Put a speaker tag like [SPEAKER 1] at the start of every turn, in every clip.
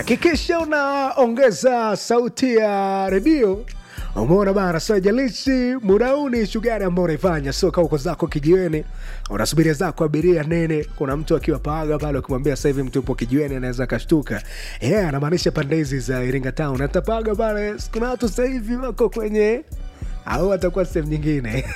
[SPEAKER 1] hakikisha unaongeza sauti ya redio umeona bana sajalishi muda huu ni shughuli ambao unaifanya sio kama uko zako kijiweni unasubiria zako abiria nene kuna mtu akiwa paaga pale ukimwambia sasa hivi mtu upo kijiweni anaweza akashtuka yeah, anamaanisha pande hizi za iringa town atapaga pale kuna watu sasa hivi wako kwenye au atakuwa sehemu nyingine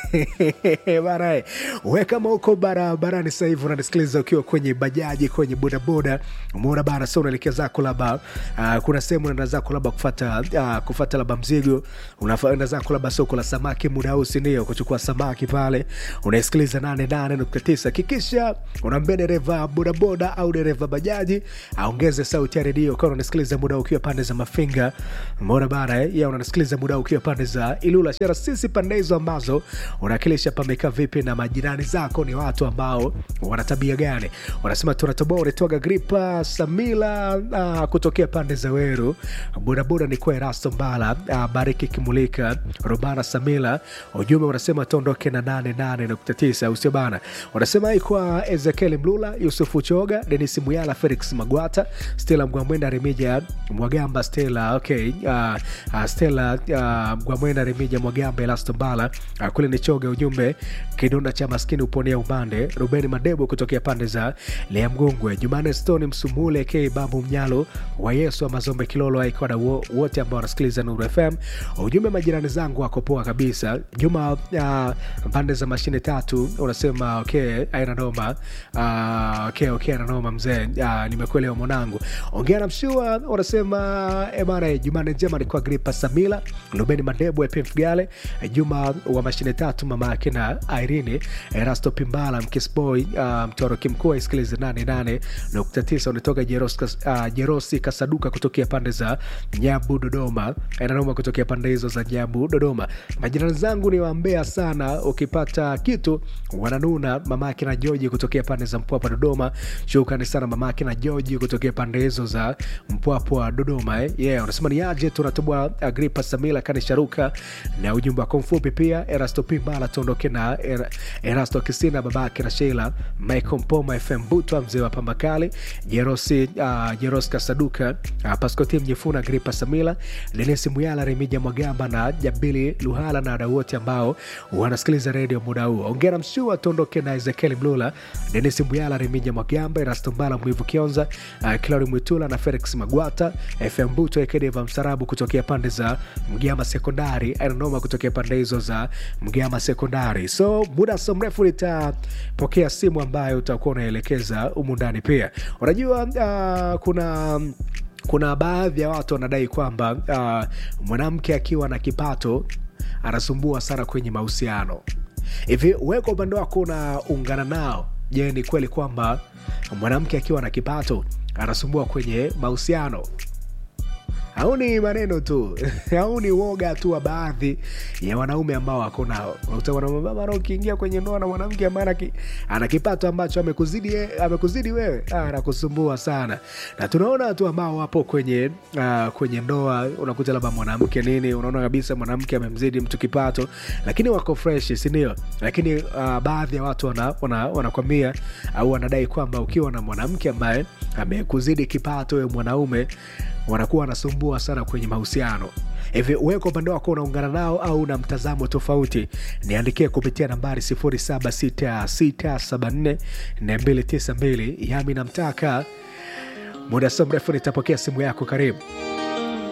[SPEAKER 1] bana we kama uko barabarani sasa hivi unanisikiliza ukiwa kwenye bajaji kwenye bodaboda umeona bana sa unaelekea zako labda uh, kuna sehemu unaenda zako labda kufata uh, kufata labda mzigo unaenda zako labda soko la samaki muda huu sindio kuchukua samaki pale unaisikiliza 88.9 kikisha unaambia dereva bodaboda au dereva bajaji aongeze sauti ya redio kawa unanisikiliza muda huu ukiwa pande za mafinga umeona bana eh? ya unanisikiliza muda huu ukiwa pande za ilula shara sisi pande hizo ambazo unakilisha pamekaa vipi na majirani zako ni watu ambao wana tabia gani wanasema tunatoboa unatoga gripa samila uh, kutokea pande za weru bodaboda ni kwa erasto mbala uh, bariki kimulika robana samila ujumbe unasema tuondoke na 88.9 usio bana unasema hii kwa ezekiel mlula yusufu choga denis muyala felix magwata stela mgwamwenda remija mwagamba stela okay uh, uh, stela uh, mgwamwenda remija mwagamba elasto mbala uh, kule ni choga ujumbe kidonda cha maskini uponea umande rubeni madebo kutokea pande za lea mgongwe jumane stone msumule k babu mnyalo wa yesu wa mazombe kilolo aikwada wo, wote ambao wanasikiliza nuru fm ujumbe majirani zangu wako poa kabisa juma uh, pande za mashine tatu unasema okay aina noma uh, okay, okay, aina noma mzee uh, nimekuelewa mwanangu ongea na mshua unasema ebana jumane njema alikuwa gripa samila lubeni madebo epf gale juma wa mashine tatu mama yake na irene erasto pimbala mkisboy uh, mtoroki mkuu aisikilize 88.9 unatoka jerosi, uh, jerosi kasaduka kutokea pande za nyabu dodoma nanoma kutokea pande hizo za nyabu dodoma majirani zangu ni wambea sana ukipata kitu wananuna mamake na joji kutokea pande za mpwapwa dodoma shukrani sana mamake na joji kutokea pande hizo za mpwapwa dodoma eh? yeah, unasema ni aje tunatoboa agripa samila kanisharuka na ujumbe wako mfupi pia erasto pimbala tuondoke na er, erasto kisina babake na sheila michael mpoma fm butwa mzee wa pambakali jerosi uh, jeros kasaduka uh, paskoti mjifuna gripa samila denesi muyala remija mwagamba na jabili luhala na wadau wote ambao wanasikiliza redio muda huo ongera mshua tuondoke na ezekiel mlula denisi muyala remija mwagamba erastombala mwivu kionza uh, kilari mwitula na felix magwata fm buto ekedeva msarabu kutokea pande za mgama sekondari ananoma kutokea pande hizo za mgama sekondari so muda so mrefu nitapokea simu ambayo utakuwa unaelekeza humu ndani pia unajua uh, kuna kuna baadhi ya watu wanadai kwamba uh, mwanamke akiwa na kipato anasumbua sana kwenye mahusiano hivi we kwa upande wako unaungana nao je ni kweli kwamba mwanamke akiwa na kipato anasumbua kwenye mahusiano au ni maneno tu au ni uoga tu wa baadhi ya wanaume ambao wako nao unakuta ukiingia kwenye ndoa na mwanamke ambaye ana kipato ambacho amekuzidi, amekuzidi wewe anakusumbua sana na tunaona watu ambao wapo kwenye uh, kwenye ndoa unakuta labda mwanamke nini unaona kabisa mwanamke amemzidi mtu kipato lakini wako fresh sindio lakini uh, baadhi ya watu wanakwambia wana, wana au wanadai kwamba ukiwa na mwanamke ambaye amekuzidi kipato wewe mwanaume wanakuwa wanasumbua sana kwenye mahusiano hivi weko upande wako unaungana nao au na mtazamo tofauti niandikie kupitia nambari 76674 292 yami namtaka muda so mrefu nitapokea simu yako karibu